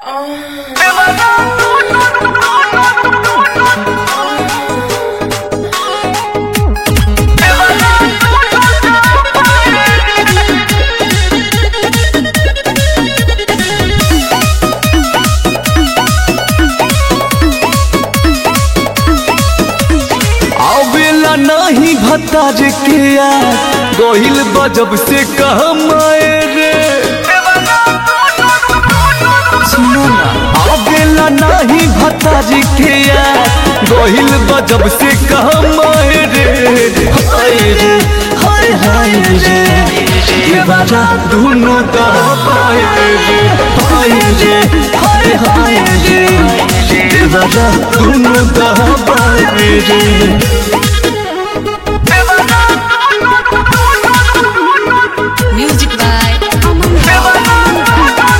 आवेला नाही भताज के यार गोहिल बजब से कहमाए रे सुनो ना आवेला नाही भताज के यार गोहिल बजब से कहमाए रे हाय रे हाय हाय रे ये बाजा दोनों का पाए रे हाय रे हाय हाय रे ये बाजा दोनों का पाए रे Music by Aman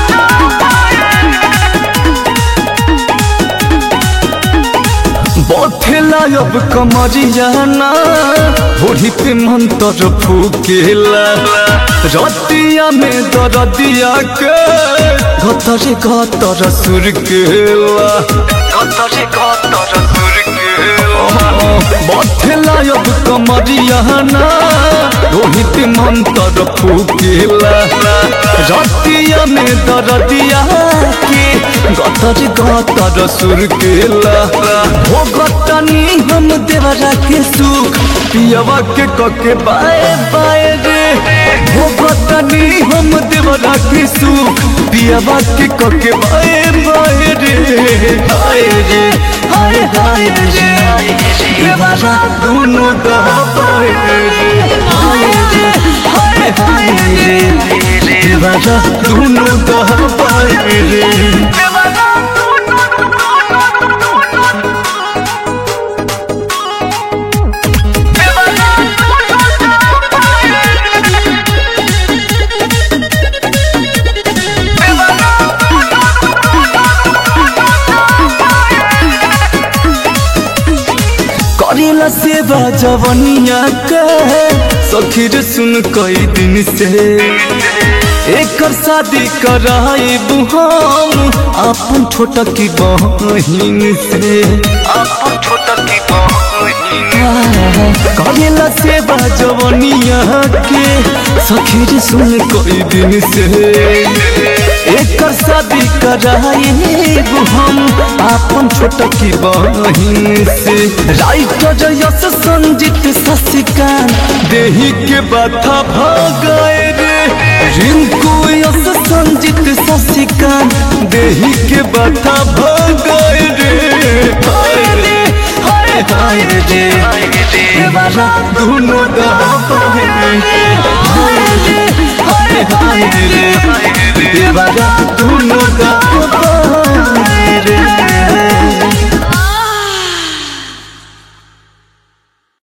बथेला अब कमरियाना होड़ी पे मंत्र फूकेला रतिया में दरदिया के गतरे गतर सुर केला गतरे गतर सुर केला बथेला अब कमरियाना होड़ी पे मंत्र फूकेला रतिया में दरदिया के गतर गतर सुर केला हो गतनी हम देवरा के सुख पियवा के कके बाए बाए रे हो गतनी हम देवरा के सुख पियवा के कके बाए बाए रे हाय रे हाय हाय रे देवरा दोनों दा बाए रे हाय रे हाय हाय रे देवरा दोनों दा बाए रे करेला सेवा जवनिया के सखीर सुन कई दिन से एकर शादी कराए हम अपन छोटा की बहिन से अपन छोटा की बहिन करेला सेवा जवनिया के सखीर सुन कई दिन से एकर शादी कराए हम अपन छोटा की बहिन से राइटर यश संजीत शशिकांत देही के बाथा भागाए रे रिंकू यश संजीत शशिकांत देही के बाथा भागाए रे हाय रे हाय हाय रे देवारा दोनों दा पाए रे हाय रे हाय हाय रे देवारा